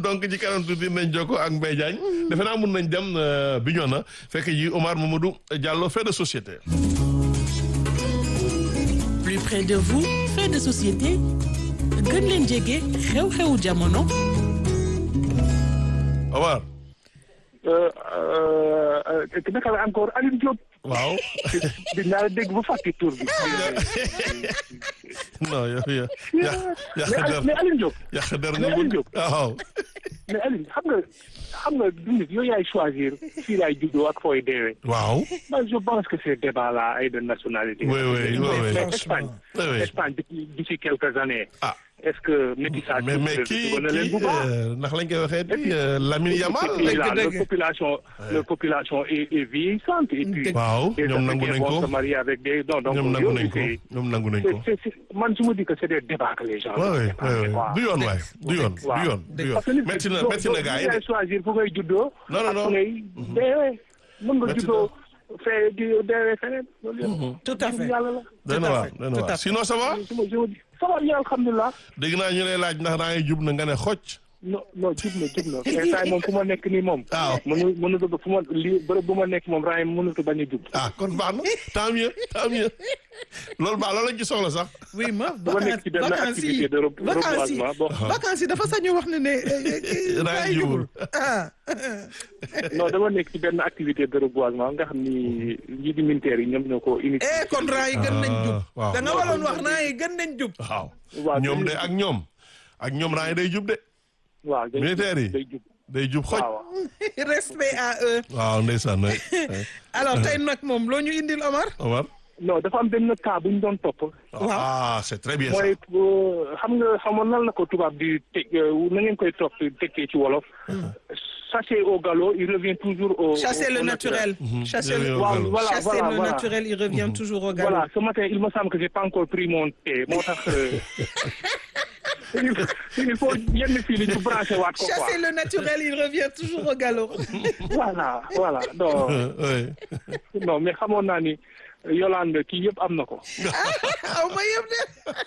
donc ci kanam tuuti nañ jokko ak Mbaye Diagne defe naa mun nañ dem Bignona fekk ji Omar Mamadou Diallo fait de société. plus près de vous fait de société gën leen jege xew-xewu jamono. Omar. naka la encore Alioune Diop. waaw. dinaa dégg bu fàtte tur bi. non yow yow. yàq der mais Alioune Diop. yàq der mais nga Alioune bëgg Diop. waaw. mais Alioune xam nga xam nga du nit yow yaay choisir fii laay juddoo ak fooy deewee. waaw. moi je pense que ces débats là ay de nationalité. Oui, oui, oui, oui. mais Espagne. Oui, oui. Espagne depuis d'ici quelques années. ah est-ce que métissage. mais mais kii dugal na leen bu kii baax. euh, ndax lañ koy waxee di Lamine Yamal. Et puis là, dëgg, dëgg. leur population, leur population est, est vieillissante. Et puis, waaw les ñoom nangu Africains nañ vont ko se marier avec des. Non, donc, ñoom nangu yooyu, nañ ko c'est- ñoom nangu nañ c'est- ko. c'est- c'est- man, je me dis que c'est des débats que les gens. waaw doivent oui débattre, oui quoi. du yoon waay du yoon du Waaw. yoon du yoon Parce que nit métti ki na doo- métti na doo- gars yi yaay de. choisir fu ngay juddoo. Non, non, ak non. fu ngay deewee. mën nga Métti juddoo fee di deewee feneen. loolu yëpp. tout à fait yàlla la. doy na à waar fait, doy na tout à waar fait. sinon ça va Je me- je me dis, ça va bien, alhamdulilah. dégg naa ñu lay laaj ndax daa ngi jub na nga ne xocc. non non jub na jub na instant moom fu ma nekk nii moom. waaw. mënu mënut a fu ma lii bërëb bu ma nekk moom raay mënut a bañ a jub. ah kon baax na tant mieux tant mieux loolu baax loolu lañ ci soxla sax. oui ma bu ma nekk ci benn vacances yi activité de re- vacances yi reboisement bon. vacances yi dafa sañu wax ne ne Raay raay jubul. jubul ah non dama nekk ci benn activité de reboisement nga xam ni ñi di militaires yi ñoom ñoo ko initié. eh kon raay yi gën nañ jub Ah, waaw. da nga waroon wax raay yi gën nañ jub waaw waaw ñoom de dañuy- ak ñoom ak ñoom raa yi day jub de waaw day militaires yi day jub day jub xoj. waaw respect à eux waaw ndeysaan waay. alors tey nag moom loo ñu indil Omar Omar. non dafa am benn cas bu ñu doon topp. ah c'est très bien ça. mooy euh, xam nga xamoon nan la ko tubaab di teg euh, na ngeen koy topp tekkee ci wolof. chasser au galop il revient toujours au. chasser au- le au naturel chasser Revient le au waaw galop. voilà chasser voilà le voilà. naturel il revient toujours au galop Voilà, ce matin, il me semble que j'ai pas encore pris mon thé. moo tax euh, il il faut yenn fii li ñu branché waat ko quoi. chasser le naturel il revient toujours au galop Voilà, voilà. Non, oui. non mais xamoon naa ni Yolande kii yëpp am na ko. aw ma yëpp de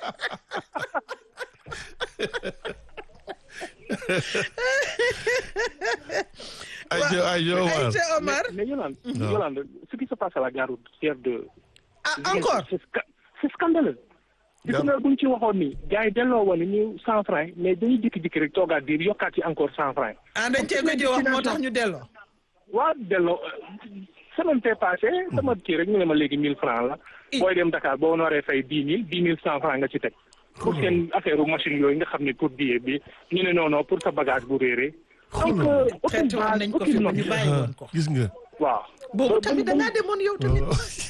ay jo ay jo Omar. Aïcha Omar Mais Yolande, Yolande, ce qui se passe à la gare routière de. ah encore C'est sca- c'est scandaleux. di ko bu ñu ci waxoon ni gars yi delloo woon ñu cent francs mais dañuy jékki-jékki rek toogaat diir yokkaat ci encore cent francs. ah dañ cee gëj a wax moo tax ñu delloo waaw delloo semaine fee passé sama kii rek ñu ne ma léegi mille francs la booy dem Dakar boo waree fay dix mille dix mille cent francs nga ci teg pour seen affaire u machine yooyu nga xam ne pour billet bi ñu ne non non pour sa bagage bu réeree donc euh, aucune xeetu woon base nañ ko fi aucune ba ñu note bàyyi woon ko gis nga. waaw boobu tamit da ngaa demoon yow tamit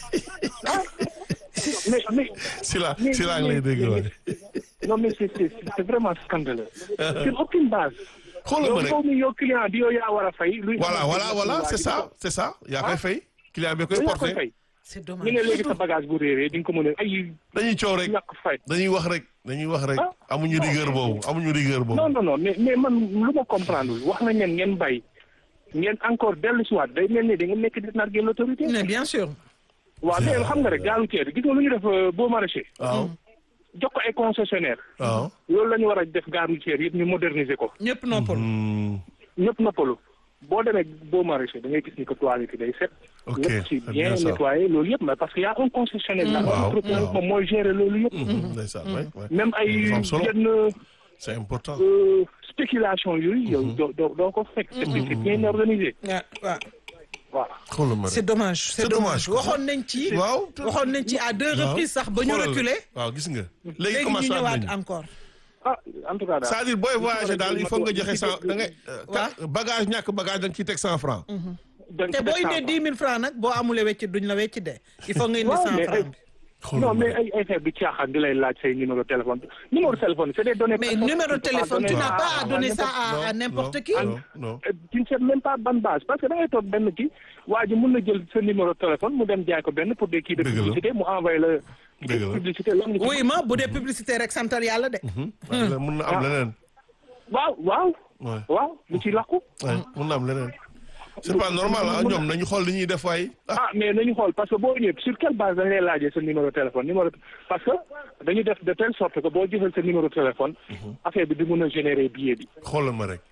mais mais si la mais- si la ngi lay dégg mais- waay. non mais c'est c'est c'est vraiment scandaleux c'est aucune base xoolal yow ma rek. yow mi yow client bi yow yaa war a fay luy voilà voilà voilà c'est ça c'est ça yaa koy fay. client bi koy yow yaa koy porté. fay c'est ñu dommage ne léegi sa bagage bu réeree di nga ko mën a ay dañuy coow rek ñàkk fay dañuy wax rek dañuy wax rek Ah. amuñu rigueur boobu amuñu rigueur non boobu. non non mais mais man lu ma comprendre wul wax nañ leen ngeen bay ngeen encore dellu si waat day mel ni da ngeen nekk di narguer l'autorité mais bien sûr waaw mais xam nga rek gaalu ceeb gis nga lu ñu def euh, beau maraîcher waaw jox ko ay concessionnaire waaw. loolu la ñu war a def gaaru ceeb yëpp ñu moderniser ko ñëpp noppal Hmm, ñëpp noppalu boo demee beau maraîcher da ngay gis ni que toilette yi day set Ok, lépp ci c'est bien bien ça. nettoyé loolu yëpp mais parce que y a un concessionnaire là Waaw, un entrepreneur waaw. moom mooy gérer loolu yëpp hmm, ndeysaan waay waay. même ay Dafa am solo. yenn c'est important. euh, spéculation yooyu yow doo doo doo ko fekk c'est c'est bien organisé waaw waaw voilà xoolal ma c'est rek. dommage C'est dommage, quoi. waxoon nañ ci waaw. waxoon nañ ci à deux reprises sax ba ñu Xoolal. reculer waaw gis nga. léegi léegi ñu commencé waat ñëwaat nañu. encore ah en tout cas daal c'est-à-dire booy voyager daal il faut nga joxe cent da ngay. Waaw. bagage ñàkk bagage da nga ciy teg cent francs. dañ te ko boo def indee cent dix mille francs nag boo amulee wecc duñ la wecc de il faut nga indi Ouais, cent mais francs ay- bi xoolal non ma mais rek. ay ay affaire bi caaxaan di lay laaj say numéro téléphone numéro téléphone c'est des données mais personnelles. numéro de Tu peux pas téléphone tu donner n'as pas à donner ça Non, à à n'importe qui non non. Euh, tu ne sais même pas ban base parce que da ngay toog benn kii waa ji mun na jël sa numéro téléphone mu dem jaay ko benn pour des kii de Dëgg la. publicité mu envoyé la Dëgg la. publicité lan nga ci- oui ma bu dee publicité rek santal yàlla de waaw mun na am leneen. waaw waaw waay waaw lu ci làqu waay mun na am leneen. c'est pas normal ah ñoom nañu xool li ñuy def waay. ah ah mais nañu xool parce que boo ñëwee sur quelle base dañ lay laajee sa numéro téléphone numéro parce que dañu def de telle sorte que boo jëfal sa numéro téléphone affaire bi di mun a générer billet bi xoolal ma rek.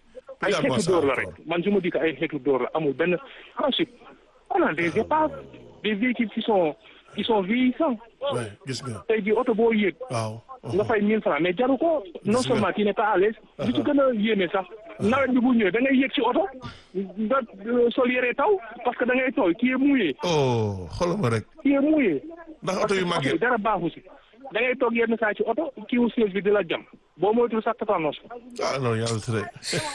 ay Également xeetu ça, dóor la encore. rek man je me dis que ay xeetu dóor la amul benn ensuite on a des épaves des véhicules qui sont qui sont vieillissants Ouais, gis nga tey jii oto boo yéeg waaw. nga fay 1000 francs mais jaru ko non Gis nga. seulement tu n'es pas à l'aise li ci gën a yéeme sax nawet bi bu ñëwee da ngay yéeg ci oto nga euh, sol yére taw parce que da ngay tooy qui est mouillé oh xoolal ma rek qui est mouillé ndax oto yu parce que màggee. dara baaxu si da ngay toog yenn saa ci oto kii wu siège bi di la jam boo moytul sax tétanos ah non yàlla tere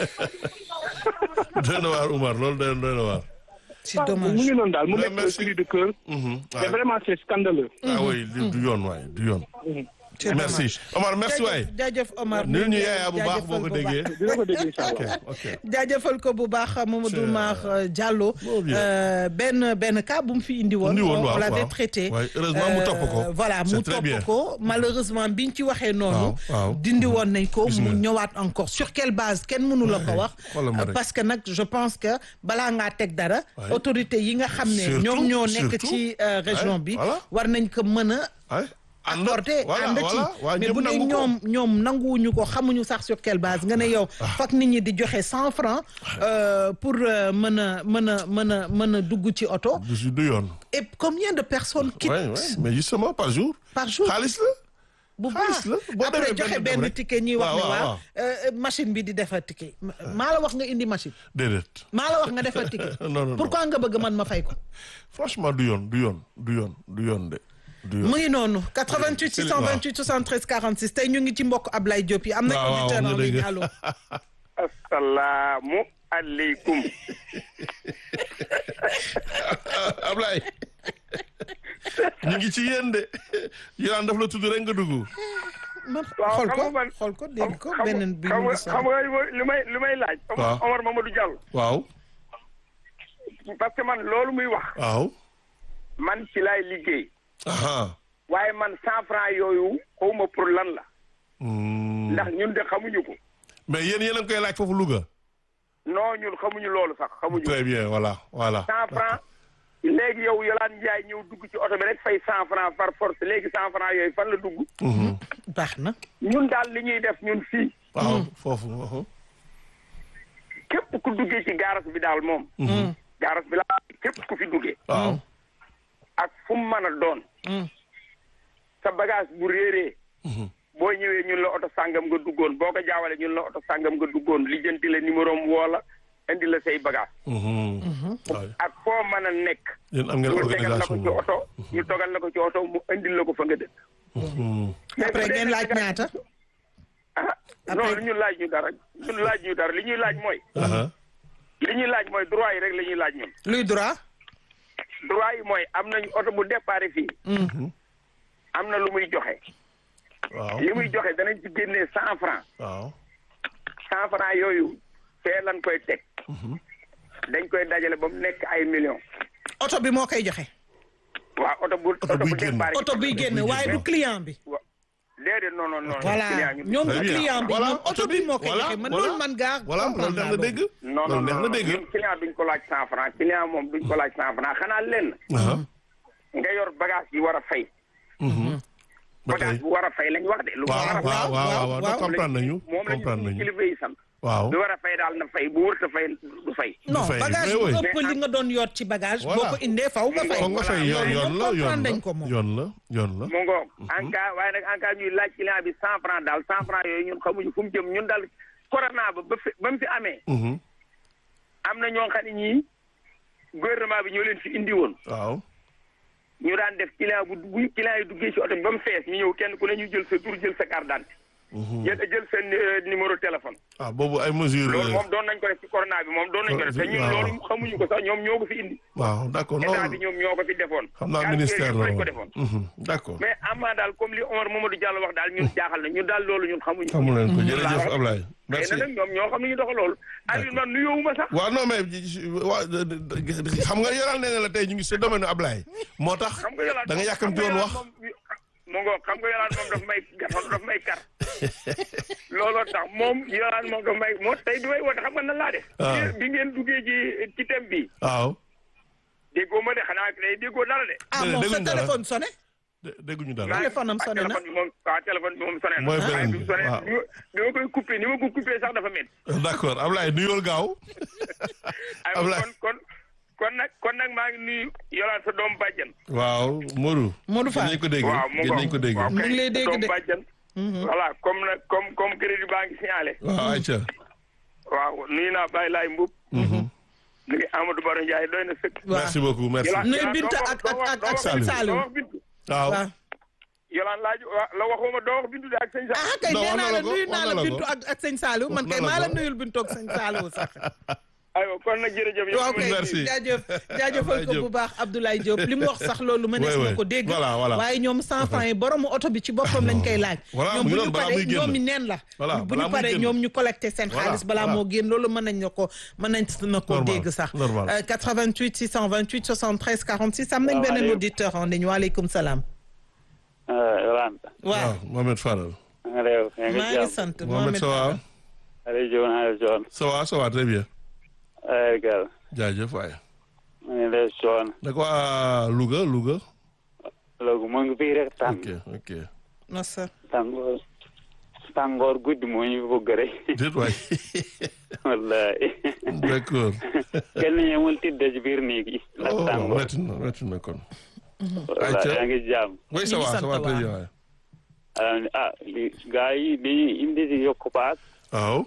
doy na waar Umar loolu doy doy na waar. c'est mu dommage ngi noonu daal mu Ouais, nekk merci. cri de cœur Mhm, mais ouais. vraiment c'est scandaleux ah oui du du yoon waay du yoon. c'est merci Omar merci waay. jaajëf jaajëf Omar nul ñu yaayaa bu baax boo ko déggee. dina ko dégg incha ok allah ok. jaajëfal ko bu baax Mamadou C'est- Mar Diallo Bon, bien. euh, benn benn cas bu mu fi indi woon Indi woon, on waaw, l'avait waaw. traité Ouais, heureusement mu topp ko. Euh, voilà C'est mu très bien. topp ko malheureusement biñ ci waxee noonu Waaw, waaw. dindi woon nañ ko Gis mu nga. ñëwaat encore sur quelle base kenn mënu la ko Ouais, wax xoolal ma rek. parce que nag je pense que balaa ngaa teg dara Ouais. autorité yi nga xam ne Surtout, ñoom ñoo nekk surtout. ci euh, région Ouais, bi voilà. war nañ ko mën a ay ànd accordé voilà ànd ci voilà waa mais ñëpp bu dee nangu ko. ñoom ñoom nanguwuñu ko xamuñu sax sur quelle base nga ne yow fak nit ñi di joxe cent francs euh, pour euh, mën a mën a mën a mën a dugg ci oto du du yoon. et combien de personnes quittent ouais ouais mais justement par jour. par jour xaalis la. bu xaalis baax la boo après demee joxe benn dem benn rek. ticket ñuy wax waaw, ne waaw, waaw waaw. euh, machine bi di defar ticket maa la wax nga indi machine déedéet. maa la wax nga defar ticket Non, non, non. pourquoi nga bëgg man ma fay ko franchement du yoon du yoon du yoon du yoon de. du yoon. mu ngi noonu 88 c'est- 628 73 46 tey ñu ngi ci mbokk Ablaye Diop yi am nañ waaw waaw auditeur nga en ligne dëgg. allo asalaamu aleykum Ablaye ñu ngi ci yéen de Yolande daf la tudd rek nga dugg. man waaw xool xam ko nga man- xool ko dégg ko xam beneen bi xam mu nga ngi xam nga li may li may laaj Waaw. Omar Omar Mamadou Diallo waaw parce que man loolu muy wax waaw. man ci laay liggéey aha waaye man cent franc yooyu xawma pour lan la Hmm. ndax ñun de xamuñu ko mais yéen yéen a ngi koy laaj foofu Louga. non ñun xamuñu loolu sax xamuñu ko très bien voilà voilà. cent franc léegi yow Yolande Ndiaye ñëw dugg ci oto bi rek fay cent franc par force léegi cent franc yooyu fan la dugg Mhm. baax na ñun daal li ñuy def ñun fii waaw foofu. mhm. képp ku duggee ci gaaras bi daal moom gaaras bi laa képp ku fi duggee waaw. ak fu mu mën a doon sa bagage bu réeree boo ñëwee ñun la oto sàngam nga duggoon boo ko jaawale ñun la oto sàngam nga duggoon lijjanti la numéro am woola indi la say bagage Mhm. waaw. ak foo mën a nekk yéen am ngeen ñu tegal la ko organisation ci oto ñu togal la ko ci oto mu indil la ko fa nga dëkk Mhm. après ngeen laaj ñaata ah non ñu laaj ñu dara ñun laaj ñu dara li ñuy laaj mooy aha li ñuy laaj mooy droit yi rek la ñuy laaj ñun luy droit droit yi mooy am nañu oto bu départ fii am na lu muy joxe waaw. li muy joxe danañ ci génnee cent franc waaw. cent franc yooyu fee lan koy teg dañ koy dajale ba mu nekk ay millions oto bi moo koy joxe waaw oto bu Oto oto buy bu génn. départ oto biy génn waaye du client bi wa- déedéet non non non voilà client ñu- ñoom Très du bien. client bi Voilà, ñoom oto bi moo koy voilà, joxe man voilà. loolu man gaa voilà loolu comprendre neex naa na dégg. non non loolu neex non na non dégg. ñun client duñ ko laaj cent franc client moom duñ ko laaj cent franc xanaa lenn aha. nga yor bagage yi war a fay Mhm. ba tey. bagage bu war a fay lañ wax de lu war waaw a fay waaw waaw waaw waaw. waaw comprendre nañu moom lañu comprendre suñu nañu kilifa yi sant waaw. bi war a fay daal na fay bu wërta fay du fay non fay, bagage mais bu oui. ëpp li nga doon yoot ci bagage boo Voilà. ko indee faw nga fay foog nga fay yoon yoon la yoon comprendre la nañ ko moom yoon la yoon la. mu ngoog en cas waaye nag en cas ñuy laaj client bi cent franc daal cent franc yooyu ñun xamuñu fu mu jëm ñun daal corona ba ba fi ba mu fi amee Mhm. am na ñoo xam ne ñii gouvernement bi ñoo leen fi indi woon waaw. ñu daan def client bu bu client yi duggee ci oto bi ba mu fees ñu ñëw kenn ku ne ñu jël sa tur jël sa carte d'identité jël jël seen euh, numéro téléphone ah boobu ay mesures. loolu moom doon nañ ko def ci corona bi moom doon nañ ko def te ñun waaw. loolu xamuñu ko sax ñoom ñoo ko fi indi waaw d'accord état bi non ñoom ñoo ko fi defoon xam naa quartier ministère yëpp la lañ ko woon. defoon Mhm. d'accord. mais amaa daal comme li Omar Mamadou Diallo wax daal ñun jaaxal na ñun daal loolu ñun xamuñu ko xamu leen ko jërëjëf waaw. Ablaye. mais merci. nag ñoom ñoo xam ne ñu doxal loolu Aliou man nuyoowuma sax waaw non mais waa xam nga yoral nee na la tey ñu ngi sa domaine Ablaye moo tax xam nga yolaan da nga yàkkamti woon wax mu ngoog xam nga yolaan moom daf may gafal daf may kar looloo tax moom yolaan moom daf may moo tey bi may woote xam nga nan laa def Ah. bi ngeen duggee ci ci thème bi waaw déggoo ma de xanaa day déggoo dara de ah Déedéet, moom sa dégluñ dara. téléphone sonné dé- dégguñu dara. téléphone am sonné na. téléphone bi moom waaw téléphone bi moom sonné na. Mooy waaye beneen bi bi, mu sonné waaw. ni ma ni ma koy coupé ni ma ko coupé sax dafa métti. d'accord Ablaye nuyool gaaw. ay Ablaye. kon kon kon nag kon nag maa ngi nuyu yolaan sa doom bàjjan. waaw Modou. Modou Fall. gën nañ ko dégg. waaw mu gën nañ ko dégg. waaw Mu ngi lay dégg doom de. bàjjan. voilà comme nag comme comme crédit baa ngi signalé. waaw ayca. waaw nuyu naa Baye Laye Mboup. nuyu Amadou Baro Ndiaye doy na sëkk. waaw merci beaucoup merci. Yolaan- Nuyu Yolaan Binta doo wax- ak- doo ak- wax- ak- doo ak wax- sëñ Saliou. doo wax Bintu. waaw. waaw Yolaan laaj wa- la waxuma doo wax Bintu de ak sëñ Saliou. ah kay Non, nee wax naa na la la ko, nuyu wax naa na la la Bintu ko. ak ak sëñ Saliou man Wax kay na la maa la ko. nuyul Bintu ak sëñ Saliou sax. aywa kon nag jërëjëf. yow waaw mooy kay Merci. jaajëf jaajëfal ko Abdoulaye bu baax Abdoulaye Diop li mu wax sax loolu mënees Ouais, na ouais. ko dégg Voilà, voilà. waaye ñoom cent francs yi boromu oto bi ci boppam lañ koy laaj Voilà, ñoom mu ngi bu noonu ñu balaa paree muy génn. ñoom i neen la Voilà, bu balaa ñu muy paree génn. ñoom ñu collecté seen Voilà, xaalis balaa voilà. moo génn loolu mën nañ na ko mën nañ na ko Normal, dégg sax normal. Euh, 88 628 73 46 am nañ Waaw, beneen Aliou. auditeur en ligne waaleykum salaam Yolanda. waaw Mohamed Fadal. na nga def yaa ngi maa ngi jàmm. sant Mohamed ça va. Aliou Diop naa la coon. ça va ça va très bien. ay gal. jaajëf waay. ma ne la coon. da ko waa Louga Louga. loolu mu ngi fii rek tàng. ok ok. masa tàngoor tàngoor guddi moo ñu bëgg rek. déet waay. wallahi. d'accord. kenn ñemul tidde ci biir néeg yi. ndax oh tàngoor. métti na métti na kon. wallahi Aïcha. yaa ngi jàmm. oui ça Ñu ngi va ça sant va très waa. bien waay. ah li gaa yi dañuy indi di yokk paas. waaw.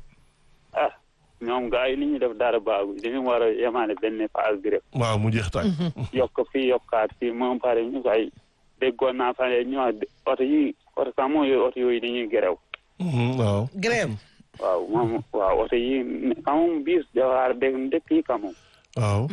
ah ñoom gaa yi li ñuy def dara baagu dañu war a yemaale benn paas bi rek. waaw mu jeex tàkk. yokk fii yokkaat fii moom pare ñu koy déggoon naa fa ñu wax oto yi oto sax moom yooyu oto yooyu dañuy gerew Mhm, waaw. grève waaw moom waaw oto yi kamum bis dawaar dégg dëkk yi kamum waaw.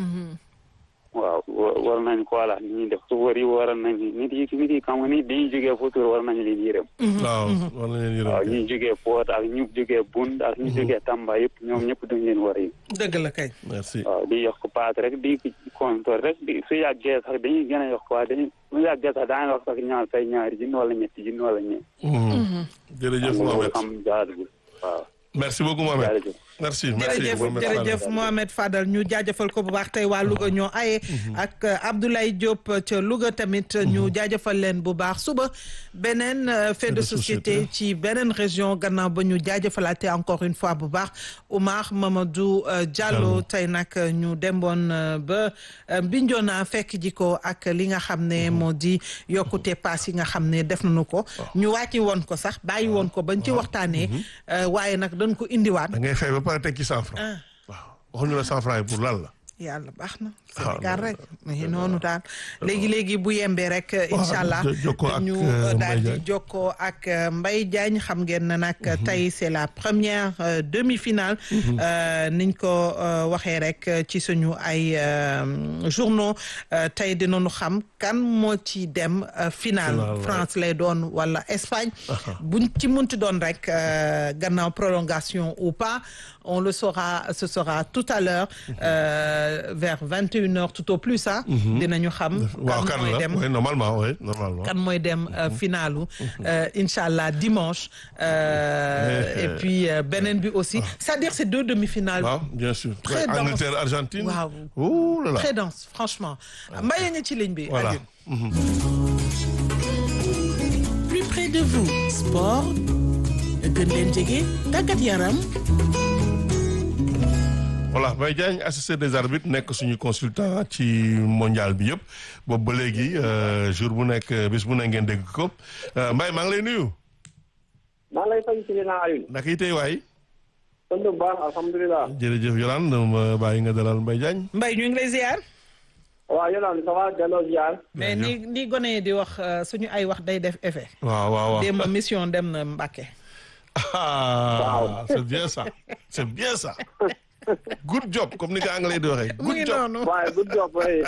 waaw wa- war nañ ko wala ni ñuy def suufar yi war nañ nit yi nit yi kam nit dañuy jógee futur war nañu leen yërëm waaw war nañ leen waaw yërëm. ñu jógee Pout ak ñu jógee Bund ak ñu jógee Tamba yëpp ñoom ñëpp dañ leen war a yi dëgg la kay merci. waaw di yokk paat rek di kontor rek di su yàggee sax dañuy gën a yokk waa dañuy su yàggee sax daañu wax sax ñaar say ñaari junni wala ñetti junni wala ñeent Mhm. jërëjëf Mohamed. xam jaadugul waaw merci beaucoup Mohamed. jërëjëf merci merci jërëjëf Mohamed jërëjëf Fadal. Mohamed Fadal ñu jaajëfal ko bu baax tey waa Louga ñoo aye ak euh, Abdoulaye Diop ca Louga tamit ñu jaajëfal leen bu baax suba beneen euh, fait de société ci beneen région gannaaw ba ñu jaajëfalaate encore une fois bu baax Oumar Mamadou euh, Diallo tey nag ñu demboon euh, ba euh, Bignona fekk ji ko ak li nga xam ne moo di yokkute paas yi nga xam ne def nañu ko ñu wàcci woon ko sax bàyyi woon ko bañ ci waxtaanee euh, waaye nag dañ ko indiwaat da ngay fay ba pare teg ci cent francs. ah waaw waxuñu la cent francs yi pour lan la. yàlla baax na Ah, Sénégal non, rek mais noonu daal léegi léegi bu yembee rek incha allah jo- jokkoo ak, ñu euh, daal Mbaye di Diagne. jokkoo ak euh, Mbaye Diagne xam ngeen ne nag tey c'est la première euh, demi-finale euh, niñ ko euh, waxee rek euh, ci suñu ay euh, journaux euh, tey dinañu xam kan moo ci dem euh, finale Finale, ouais. France lay doon wala Espagne buñ ci munti doon rek euh, gannaaw prolongation ou pas on le saura ce sera tout à l'heure euh, vers vingt et une heures tout au plus ah dinañu xam waaw kan mooy la dem oui normalement oui normalement. kan mooy dem euh, finalu euh, incha allah dimanche euh, Eh, et eh. puis euh, beneen bi aussi c'est-à-dire c'est deux demi-finales waaw bien sûr. Très Ouais, dense. Angleterre Argentine. Waaw. ouh là là. très dense franchement mbayee nga ci ligne bi voilà. Alioune. plus près de vous sport gën leen jege tàggat yaram voilà Mbaye Diagne assisté des arbitres nekk suñu consultant ci mondial bi yëpp boobu ba léegi euh, jour bu nekk bis bu ne ngeen dégg ko Euh, Mbaye maa ngi lay nuyu. maa ngi lay fay ci naa Alioune. naka yi tey waay. sant bu baax alhamdulilah. jërëjëf Yolande ma bàyyi nga dalal Mbaye Diagne. Mbaye ñu ngi lay ziar waaw Yolande ça va delloo ziar. mais ni ni gone yi di wax euh, suñu ay wax day def effet waaw waaw waaw. démb mission dem na Mbàkke ah c'est bien ça c'est bien ça. good job comme ni ko anglais di waxee. mu good ngi job noonu waaye good job oui.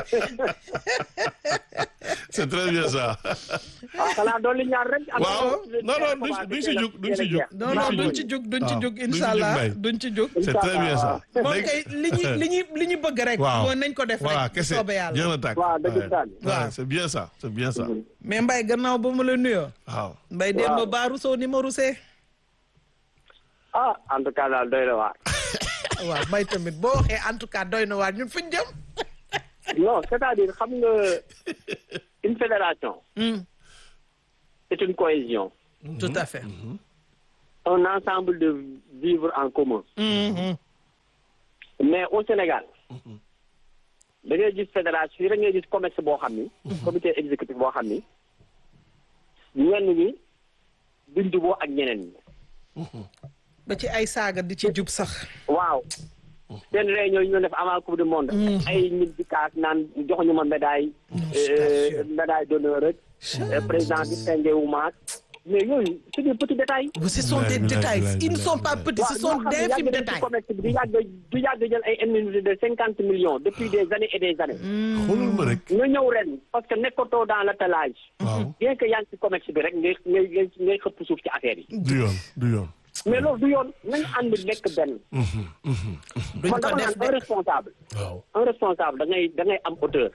c'est très bien ça. ah xanaa dolli ñaar rek. waaw non non duñ si duñ si jug duñ si jug. non non duñ ci jug duñ ci waaw, jug duñ ci incha jug, allah Mbaye. duñ ci jug c'est très bien ça. moom Léegi- kay li ñu li ñu li ñu bëgg rek waaw mooy nañ ko def voilà rek kese soobee jeex yàlla na tàkk. waaw dëgg Ouais. daal. Ouais, Waaw. c'est bien ça c'est bien ça. mais Mbaye gannaaw ba mu la nuyoo waaw. Mbaye démb baaru soo ni ma rusee ah en tout cas daal doy na waar. waaw Mbaye tamit boo waxee en tout cas doy na waar ñun fuñ jëm non c'est-à-dire xam nga il une fédération Mm, c'est une cohésion tout à fait. un ensemble de vivre en commun Mhm. mais au Sénégal da ngay gis fédération yi da ngay gis commerce boo xam ni comité exécutif boo xam ni ñenn ñi duñ juboo ak ñeneen ñi ba ci ay saaga di ci jub sax. waaw seen réunion yi ñu def avant coupe du monde ay nit di kaas naan joxuñu ma médaille euh, médaille d'honneur rek euh, président di senge wu maak mais yooyu c'est des petits détails ce sont des Bilaay, détails bilaay, ils ne bilaay, sont pas bilaay. petits ce sont ñoo xam ne d'infimes yàgg nañ ci détails. commerce bi di yàgg du yàgg jël ay indemnité de cinquante millions depuis des années et des années xoolal ma rek. nga ñëw ren parce que nekkatoo dans l'attelage waaw bien que yaa ngi ci commerce bi rek ngay ngay ngay ngay xëpp suuf ci affaire yi du yoon du yoon. mais loolu du yoon nañu ànd nekk benn duñ man ko dama def naan un de. responsable waaw. un responsable da ngay da ngay am hauteur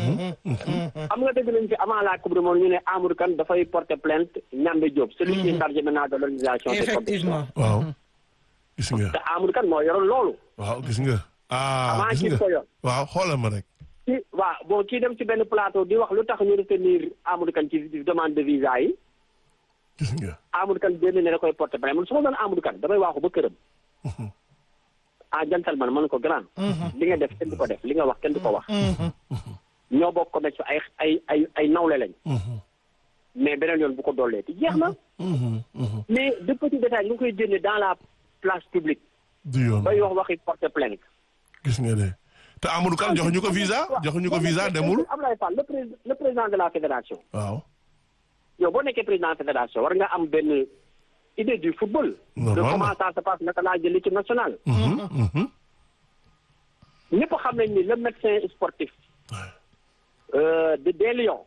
xam nga dëgg nañ fi avant la coupe du monde ñu ne Amadou Kane dafay porter plainte Ñambe Diop celui qui est chargé maintenant de l'organisation des compétitions effectivement. waaw. gis nga. te Amadou Kane moo yoroon loolu waaw gis nga. ah avant gis kii nga. ko yor waaw xoolal ma rek. ci waaw bon kii dem ci benn plateau di wax lu tax ñu retenir Amadou Kane ci demande de visa yi gis nga. Amadou Kane génn ne da koy porter plainte man su ma doon Amadou Kane damay waaxu ba këram ah gentleman man ko grand li nga def kenn du ko def li nga wax kenn du ko wax ñoo bokk ko ci ay ay ay ay nawle lañ mais beneen yoon bu ko dollee ti jeex na mais de petits détails ñu ngi koy génne dans la place publique du yoon bay wax waxi porter plainte gis nga de te Amadou Kane joxuñu ko visa joxuñu ko visa demul. Abdoulaye Fall le président le président de la fédération waaw. yow boo nekkee président fédération war nga am benn idée du football. de Normalement. comment ça se passe naka laa jël l'équipe nationale. Mhm, mhm. ñëpp xam nañ ni le médecin sportif euh, de des Lions.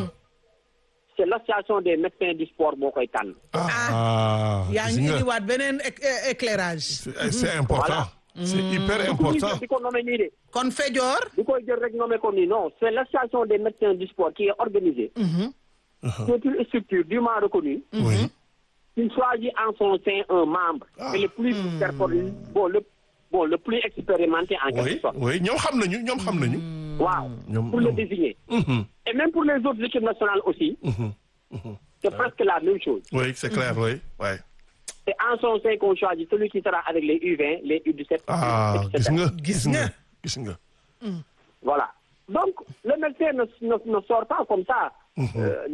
c'est l'association des médecins du sport moo koy tànn. ah yaa gis ngi nga. indiwaat beneen éc- é- éclairage. c'est c'est important. c'est hyper du important. di ko nommé nii de kon Fejoor. di koy jël rek nommé ko nii non c'est l'association des médecins du sport qui est organisée. c'est une structure dûment reconnue. oui. qui choisit en son sein un membre. Ah. et le plus performant bon le bon le plus expérimenté en quelque oui sorte. oui ñoom xam nañu ñoom xam nañu. waaw ñoom- pour le ñoom. désigner. Mhm, et même pour les autres équipes nationales aussi. mhm, mhm. c'est presque la même chose. oui c'est clair oui ouais. c'est en son sein qu'on choisit celui qui sera avec les U20 les U17. ah etc. gis nga Gis nga. gis nga. Voilà. Donc, le médecin ne, ne, ne sort pas comme ça euh,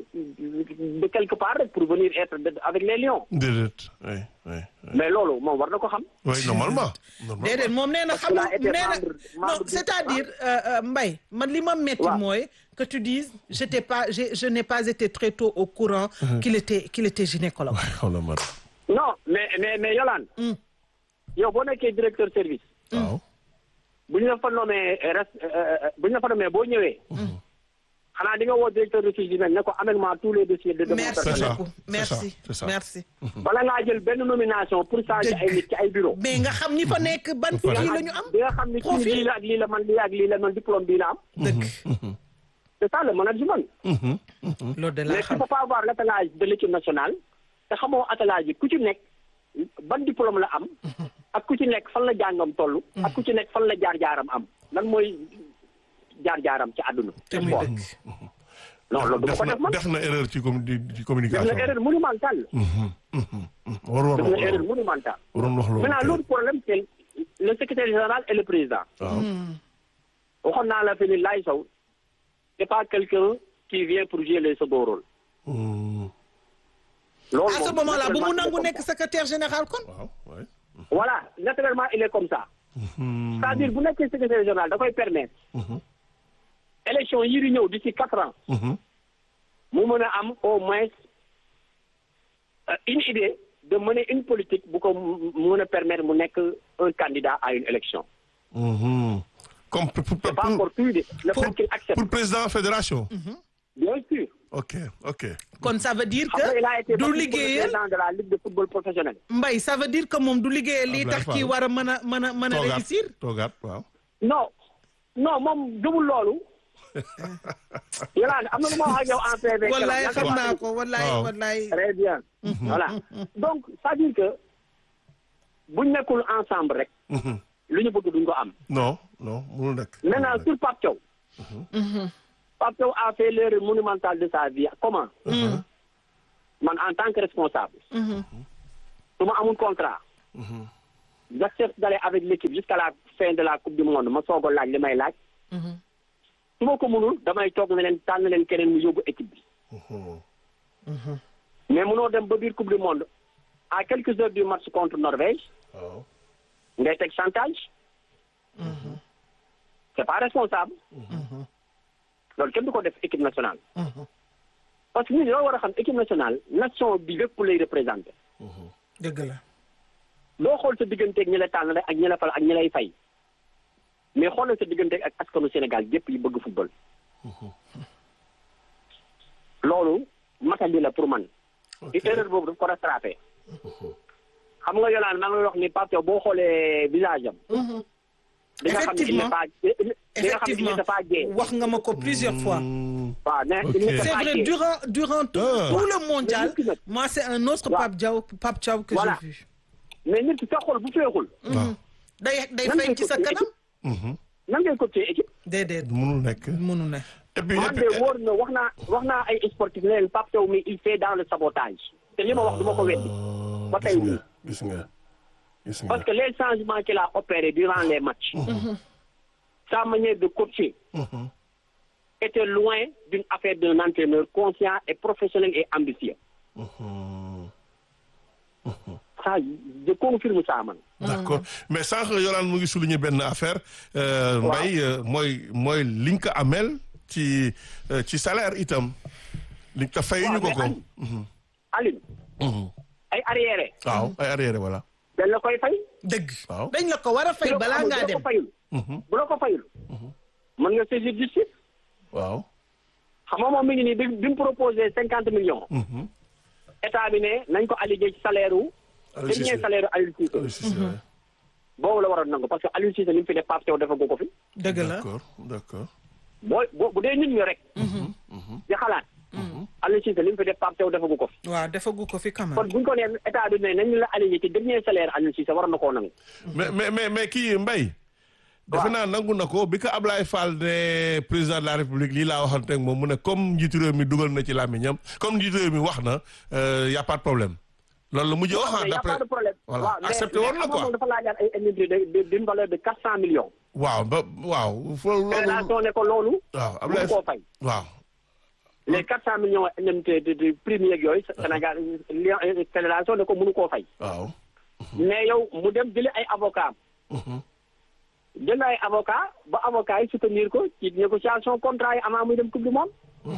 de quelque part rek pour venir être de- avec les lions. déedéet oui oui. oui. Mais loolu moom war na ko xam. oui normalement. normalement. déedéet moom nee na Parce qu'il xamul a été nee na membre- non membre du- c'est-à-dire euh, euh, Mbaye man li ma metti Waaw. mooy que tu dises j'étais pas j'ai- je n'ai pas été très tôt au courant qu'il était qu'il était gynécologue xoolal ma rek. Non, mais mais mais Yolande. yow boo nekkee directeur service. waaw. bu ñu la fa nommé res bu ñu la fa nommé boo ñëwee. xanaa di nga woo directeur de service ne ko amène-moi tous les dossiers de demande merci C'est ça, beaucoup c'est merci ça, c'est ça. merci bala ngaa jël benn nomination pour changer Dëgg. ay nit ci ay bureau mais nga xam ñi fa nekk ban kii la ñu am di nga xam ni kii profil. lii la ak lii la man lii ak lii la man diplôme bii la am. dëgg c'est ça le management. loolu de mais laa tu xam peux pas avoir l'attelage de l'équipe nationale te xamoo attelage yi ku ci nekk ban diplôme la am ak ku ci nekk fan la jàngam toll ak ku ci nekk fan la jaar-jaaram am lan mooy jaar-jaaram ci àdduna te ci muy sport dëgg non loolu du ma def ko na def man def na erreur ci com ci def communication. na erreur monumentale war war def wax na erreur loolu. monumentale waroon wax loolu. maintenant l'autre problème c'est le secrétaire général et le président waaw. waxoon naa la fi ni Laye Sow c'est pas quelqu'un qui vient pour jouer les second rôle Hmm. loolu à ce moom, moment là bu mu naturellement, nangu il est nekk comme ça. secrétaire général kon waaw ouais. voilà naturellement il est comme ça Hmm. c'est-à-dire bu nekkee secrétaire général da koy permettre élection yi di ñëw d'ici quatre ans Mhm. mu mën a am au moins euh, une idée de mener une politique bu ko mu mën a permettre mu nekk un candidat à une élection Mhm. comme pour, pour, c'est pas pour- encore tout de le pour- fait qu'il accepte pour président fédération. bien sûr ok ok. kon ça veut dire xam nga il a été que du battu pour le liggéeyal président de la ligue de football professionnel Mbaye ça veut dire que moom du liggéeyal lii Abdoulaye tax kii Fall. war a mën a mën a mën a toogaat réussir toogaat waaw. non non moom gëmul loolu yàlla am na lu ma wax ak yow en PV wallaay keroog, xam yaa ngi naa ko ko wallaay Waaw. wallaay Très bien. voilà donc c'est-à-dire que buñ nekkul ensemble rek lu ñu bëgg duñ ko am non non mënul nekk. maintenant sur Pape Thiaw Pape Thiaw a fait l'erreur monumentale de sa vie comment man en tant que responsable su ma amul contrat j'accepte d'aller avec l'équipe jusqu'à la fin de la coupe du monde ma soog a laaj li may laaj su ma ko mënul damay toog ne leen tànn leen keneen mu yóbbu équipe bi mais mënoo dem ba biir coupe du monde à quelques heures du match contre Norvège waaw ngay teg chantage c'est pas responsable loolu kenn du ko def équipe nationale parce que ñun loo war a xam équipe nationale nation bi lépp lay représenté dëgg la loo xool sa digganteeg ñi la tànn rek ak ñi la fal ak ñi lay fay mais xoolal sa digganteeg ak askanu Sénégal gépp yi bëgg football loolu matali la pour man ci erreur boobu daf ko rattrapé xam nga yolaan maa ngi lay wax ni Pape Thiaw boo xoolee visage am di nga xam ne il n'est pas di nga xam ne il effectivement n'est pas gay wax nga ma ko plusieurs fois waaw ne il n'est c'est pas vrai gay durant durant tout, Ah. tout le mondial Mais nit ki nag- moi c'est un autre Waaw. Pape Diaw Pape Diaw que Voilà. j'ai vu mais nit ki sa xol bu féexul waaw day day Nan feeñ ngay ci sa copier kanam nan ngay copier équipe déedéet mënul nekk mënu ne et puis man de wóor na wax naa wax naa ay sportif ne leen Pape Thiaw mi il fait dans le sabotage te li ma wax du ma ko weddi ba tey gis nii nga gis nga gis nga parce que les changements qu'il a opérés durant les matchs sa manière de coacher était loin d'une affaire d'un entraîneur conscient et professionnel et ambitieux ça je confirme ça man d'accord mais sànq Yolande mu ngi souligner benn affaire euh, Waaw. Mbaye euh, mooy mooy li nga ko amel ci euh, ci salaire itam li nga ko fayuñu ko ko mais Aline Aline ay arriéré waaw ay arrière voilà dañ la koy fay dëgg Waaw. dañ la ko war a fay bu la ko balaa amul, ngaa bu la dem ko fayul bu la ko fayul mën nga saisir justice waaw xam nga moom mi ngi nii bi bi mu proposé cinquante millions état bi ne nañ ko allégué ci salaire wu Aliou Cissé. dernier salaire u Aliou Cissé Aliou Cissé, ouais. boobu la waroon nangu parce que Aliou Cissé li mu fi def Pape Thiaw defagu ko fi dëgg la d'accord d'accord boo boo bu dee nit ñi rek di xalaat Aliou Cissé li mu fi def Pape Thiaw defagu ko fi waaw defagu ko fi quand kon même buñ ko nee état bi ne nañ la allégué ci dernier salaire Aliou Cissé war na koo nangu mais mais mais mais kii Mbaye defe naa nangu na ko bi ko Ablaye Fall ne président de la République lii laa waxante ak moom mu ne comme njiitu réew mi dugal na ci làmmiñam comme njiitu réew mi wax na euh, y a pas de problème loolu la mujjee wax ah mais y a d'après pas de problème voilà waaw mais accepté woon na mais quoi moom dafa laajaat ay indemnité de de d'une valeur de quatre cent millions waaw ba waaw fo loolu fédération ne ko loolu waaw mënu Ablaye koo fay waaw les quatre cent millions indemnité de de prime yeeg yooyu Sénégal li fédération ne ko mënu koo fay waaw mais yow mu dem jëli ay avocat jël ay avocat ba avocat yi soutenir ko ci négociation contrat yi avant muy dem coupe du monde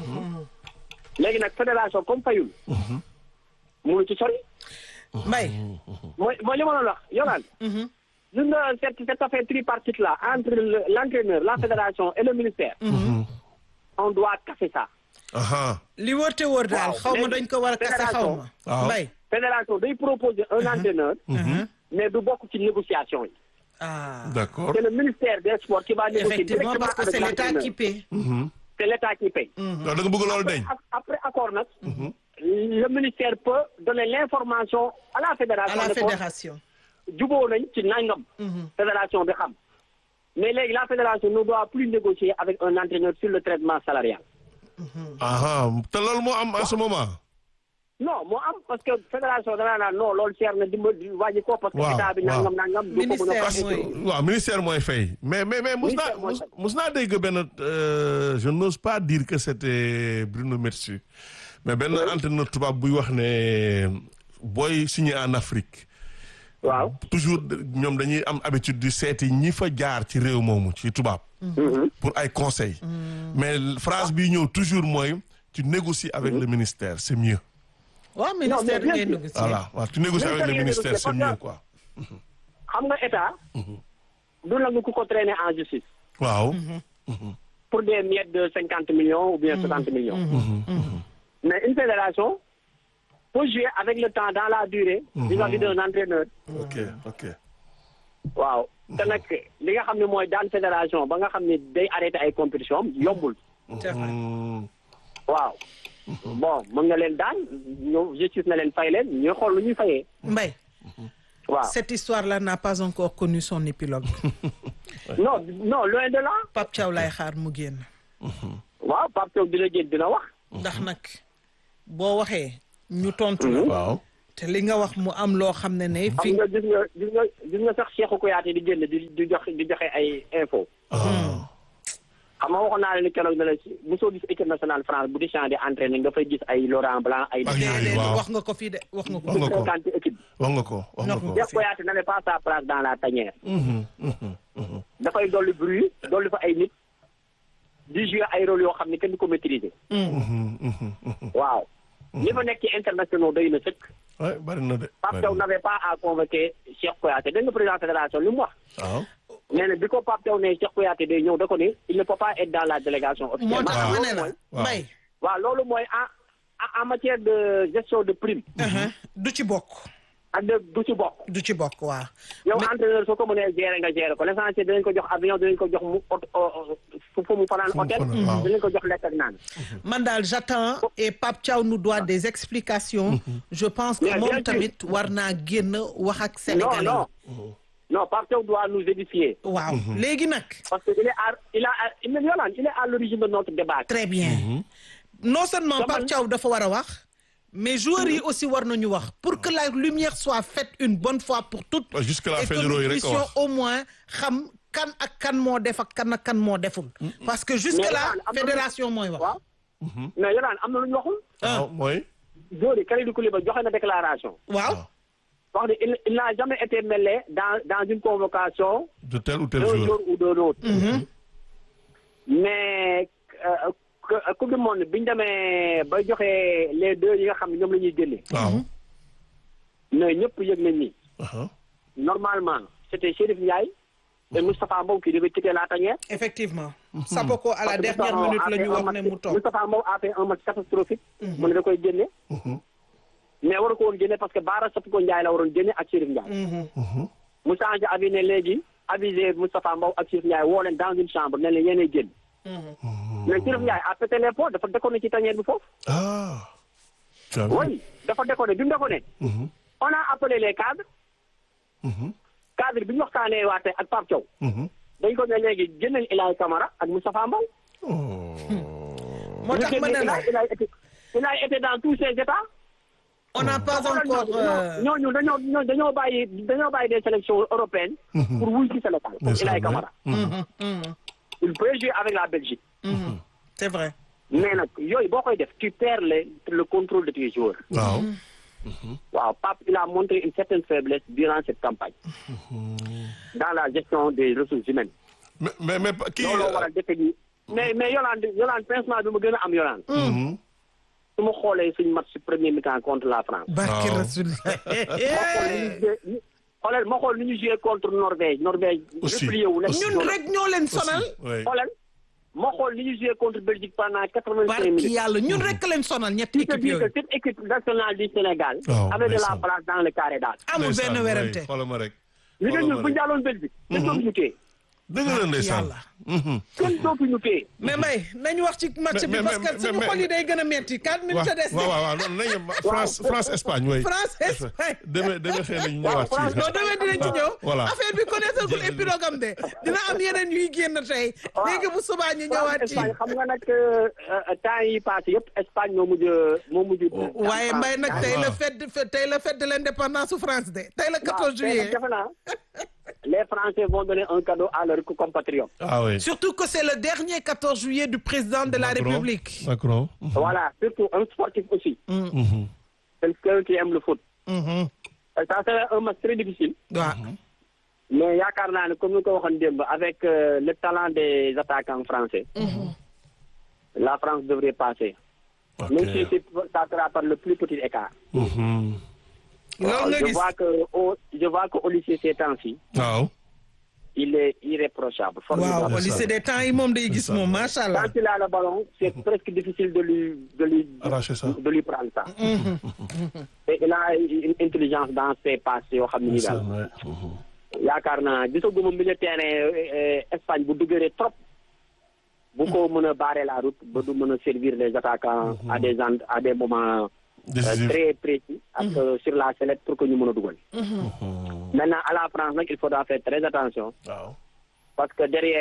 léegi nag fédération comme fayul mënu ci sori Mbaye mooy mooy li ma doon wax yolaan gis nga cette cette affaire tripartite là entre le- l'entraîneur la fédération et le ministère on doit casser ça aha li wóor te wóor daal Waaw, xaw ma léegi dañ ko war a kase xaw ma waaw. Mbaye fédération day proposer un entraîneur mais du bokk ci négociation yi ah d'accord c'est le ministère des sports qui va négocier effectivement directement parce que avec c'est l'état l'entraîneur. qui paie c'est l'état qui paye donc da nga bëgg loolu dañ Après- après accord nag le ministère peut donner l'information à la à fédération la ne ko fédération juboo nañ ci nangam fédération bi xam mais léegi la fédération ne doit plus négocier avec un entraîneur sur le traitement salarial aha te loolu moo am en ce moment non moo am parce que fédération danaa naan non loolu cher na dimbali wàññi ko parce que Waaw, état bi waaw. nangam nangam du ko mën a Ministère fay. mooy- waaw ministère mooy fay mais mais mais mus naa Ministère mooy mus- fay. mus naa dégg benn euh, je n'ose pas dire que c'était Bruno Metsu mais benn entraîneur tubaab buy wax ne booy signé en Afrique waaw toujours ñoom dañuy am habitude di seeti ñi fa jaar ci réew moomu ci tubaab pour ay conseils mais phrase bi ñëw toujours mooy tu négocies avec le ministère c'est mieux waaw ministère bien ngay sûr. négocier voilà waaw tu négocies avec le Ministère ministère c'est négocier, mieux parce quoi xam nga état du nangu ku ko traîner en justice waaw pour des miettes de cinquante millions ou bien soixante millions mais une fédération peut jouer avec le temps dans la durée vis-à-vis d'un entraîneur ok ok waaw te nag li nga xam ne mooy daan fédération ba nga xam ne day arrêté ay compétition am yombul c'est vrai Hmm. waaw bon mën nga leen daan ñëw justice na leen fay leen ñuy xool lu ñuy fayee Mbaye waaw cette histoire-là n'a pas encore connu son épilogue non non loin de là Pape Thiaw lay xaar mu génn waaw Pape Thiaw dina génn dina wax. ndax nag boo waxee ñu tontu la waaw te li nga wax mu am loo xam ne ne xam fi nga gis nga gis nga gis nga sax Cheikhou Kouyaté di génn di di joxe di joxe ay info ah xam nga waxoon naa leen ni keroog ne la si mosoo gis équipe nationale France bu di champ di entraîné nga fay gis ay Laurent Blanc ay. Ak yooyu, déedéet waaw. wax nga ko fii de wax nga ko wax nga ko fréquenté équipe bi. wax nga ko wax nga ko Cheikh Kouyaté n'avait pas sa place dans la tanière. Mhm, mhm, mhm. dafay dolli bruit dolli fa ay nit di jouer ay rôle yoo xam ne kenn du ko maîtriser. Mhm, mhm, mhm. waaw. ñi fa nekk ci internationaux doy na sëkk. Ouais, bari na de Pape bari Thiaw na. n'avait pas à convoquer Cheikh Kouyaté dégg nga président fédération li mu wax. waaw nee na bi ko Pape Thiaw ne Cheikh Kouyaté day ñëw da ko ni il ne peut pas être dans la délégation moo officielle. tax waaw. ma ne la waaw. mbay waaw loolu mooy en en- en matière de gestion de prime. du ci bokk ak de du ci bokk. du ci bokk waaw yow entraîneur soo ko mënee gérer nga gérer ko l'essentiel dinañ ko jox avion dinañ ko jox mu ot fu fu mu fanaan Fu mu hôtel. fanaan, waaw. dinañ ko jox lekk ak naan. man daal j'attends et Pape Thiaw nous doit des explications je pense que Mais bien moom sûr. tamit war naa génn wax ak non sénégalais non non Pape Thiaw doit nous édifier. yi waaw léegi nag parce que il est à il a il est Yolande il est à l'origine de notre débat. très bien non seulement Dama- Pape Thiaw dafa war a wax mais joueurs yi aussi war nañu wax pour que la lumière soit faite une bonne fois pour toutes Ouais, jusque là et que fédéraux yi nous rek a puissions wax. au moins xam kan ak kan moo def ak kan ak kan moo deful parce que jusque Mais là Yolande, am na lu- fédération mooy wax waaw. mais Yolande am na lu ñu waxul. waaw mooy Jori Kalidou Koulibaly joxe na déclaration. waaw wax ne il il n'a jamais été mêlé dans dans une convocation de tel ou tel d'un joueur jour ou d'un autre. mais euh, que- coupe du monde bi ñu demee ba joxe les deux yi nga xam ne ñoom la ñuy génne. waaw mais ñëpp yëg nañ ni aha normalement c'était Chérif Ndiaye et Moustapha Mbow qui devait quitter la tanière. effectivement Sapoko à la Parce que dernière Moustapha minute a la fait ñu un wax match- ne mu toog Moustapha Mbow a fait un match catastrophique. mu ne da koy génne. mais waru ko woon génne parce que Baara Sapoko Ndiaye la waroon génne ak Chérif Ndiaye. mu changé avis ne léegi avisé Moustapha Mbow ak Chérif Ndiaye woo leen dans une chambre ne leen yéenay génn. mais Chérif Ndiaye a pété les pots dafa déconné ci tanière bi foofu. ah tu as vu oui dafa déconné bi mu déconné. on a appelé les cadres. cadre bi ñu waxtaanee waate ak Pape Thiaw. Mhm. dañ ko ne léegi génneel Ilaay Camara ak Moustapha Mbow. moo tax ma ne la il a été il a été dans tous ses états. on n'a pas encore euh, ñooñu dañoo ñooñu dañoo bàyyi dañoo bàyyi des sélections européennes. pour wuy ci Sénégal pour Mais ça, Ilaay ouais. Camara. mhm, mhm, il peut jouer avec la Belgique. mhm. c'est vrai mais nag yooyu boo koy def tu perds le le contrôle de tes joueurs. waaw waaw Pape il a montré une certaine faiblesse durant cette campagne. dans la gestion des ressources humaines. mais mais mais kii looloo waral defe ni mais mais Yolande Yolande pincement bi ma gën a am Yolande. Mhm. su ma xoolee suñu match premier mi-temps contre la France. barke Waaw. rasulillah ma xool ni ñu joué ni xoolal ma xool ni ñu joué contre Norvège Norvège. Aussi, replié wu nekk aussi. ñun rek ñoo leen sonal oui xoolal ma xool ni ñu joué contre Belgique pendant quatre-vingt-cinq barki minutes. yàlla ñun rek leen sonal ñetti qui te équipe dit que yooyu cette équipe nationale du Sénégal. Waaw, avait de la ndeysaan. place dans le carré d'as. amul Ndeysaan, benn oui, werante xoolal ma rek li nga xoolal ñun ma bu ñu rek daaloon Belgique. kenn dootuñu téye dëgg la ndeysaan yàlla. Mhm. kenn dootuñu téye. mais may nañu wax ci match bi mais- parce mais- que suñu mais- xol yi day gën a metti quatre minutes waaw a des waaw waaw waaw non nañu France France Espagne oui France Espagne demee demee xëy nañu ñëwaat ci France- non demee dinañ ci ñëw voilà affaire bi connaître gul épilogue am de dina am yeneen yuy génn tey léegi bu subaa ñu ñëwaat ci Espagne xam nga nag euh, euh, temps yi passé yëpp Espagne moo mujj moo mujj. waaye mbay nag tey la waaw. fête de- tey la fête de l'indépendance su France de tey la 14 waaw, tey nag juillet defe naa les Français vont donner un cadeau à leurs compatriotes. ah oui surtout que c'est le dernier 14 juillet du président de la Macron. République Macron Voilà, surtout un sportif aussi. Mhm. Quelqu'un qui aime le foot. Mhm. Euh, Ça serait un match très difficile. waaw Mais yaakaar naa ne comme ni ko waxoon démb avec euh, le talent des attaquants français. La France devrait passer. ok Même si c'est- ça sera par le plus petit écart. Mhm. loolu nga je gis vois que au je vois que au lycée ces temps-ci, waaw il est irréprochable. waaw formidable. au lycée des temps yi moom day gis ça. moom macha allah Quand il a le ballon, c'est presque difficile de lui de lui Arracher ça. de lui prendre ça. Et il a une intelligence dans ses passes yoo xam ne nii daal. ndeysaan, ouais. Mhm. yaakaar naa gisaguma milieu terrain euh, Espagne bu dëgëree trop bu ko mën a barrer la route ba du mën a servir les attaquants à des en à des moments euh, décisif très précis ak euh, sur la sellette pour que ñu mën a dugal. maintenant à la France nag il faudra faire très attention waaw parce que derrière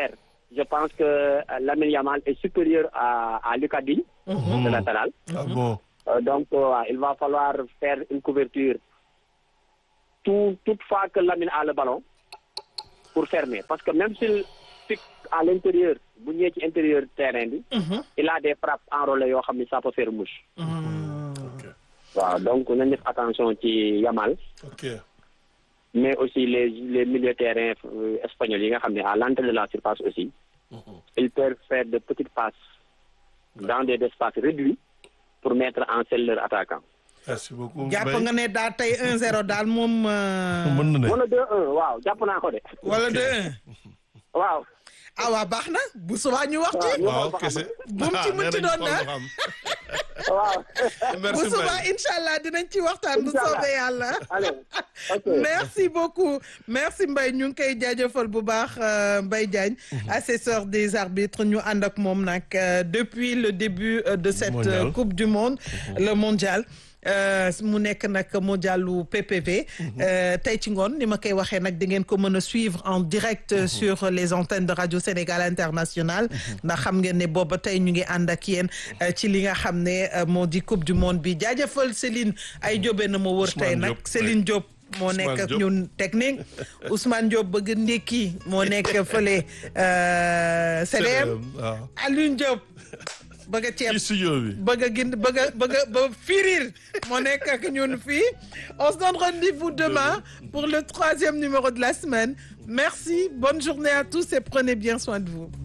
je pense que euh, Lamine Yamal est supérieur à, à Lucas Digne, le latéral. ah bon Euh, donc, euh, il va falloir faire une couverture tout, toutefois que Lamine a le ballon pour fermer. Parce que même s'il pique à l'intérieur, bu ñëwee ci intérieur terrain bi, il a des frappes enrôlées yoo xam ni ça peut faire mouche. ok waaw donc nañ def attention ci Yamal. ok mais aussi les les milieux terrain euh, espagnols yi nga xam ne à l'entrée de la surface aussi ils peuvent faire de petites passes dans des espaces réduits pour mettre en selle leur attaquant. merci beaucoup jàpp Mbaye nga ne daal tey 1-0 daal moom. euh, mën na ne wala 2-1 waaw jàpp naa ko de. wala 2-1. waaw. ah waa baax na bu subaa ñu wax ci. waaw kese bu mu ci mën ci doon na. waaw. bu merci subaa Mbaye incha allah dinañ ci waxtaan bu Inch'Allah. soobee yàlla. allez ok. merci beaucoup merci Mbaye ñu ngi koy jaajëfal bu baax euh, Mbaye Diagne assesseur des arbitres ñu ànd ak moom nag euh, depuis le début euh, de cette Mondial. euh, coupe du monde le mondial euh, mu nekk nag mondialu PPV euh, tey ci ngoon ni ma koy waxee nag di ngeen ko mën a suivre en direct euh, sur les antennes de Radio Sénégal International ndax xam ngeen ne booba tey ñu ngi ànd ak yéen euh, ci li nga xam ne euh, moo di coupe du monde bi jaajëfal Céline ay jóbe na ma wër tey Ousmane nag Diop, Céline Diop moo Ousmane nekk ak Diop. ñun technique Ousmane Diop bëgg ndékki moo nekk fële euh, CDM waaw Alioune Diop bëgg a ceeb ci studio bi bëgg a gin bëgg a bëgg a ba firir moo nekk ak ñun fii on se donne rendez-vous demain pour le troisième numéro de la semaine merci bonne journée à tous et prenez bien soin de vous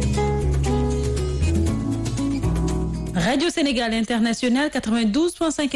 Radio Sénégal International 92.5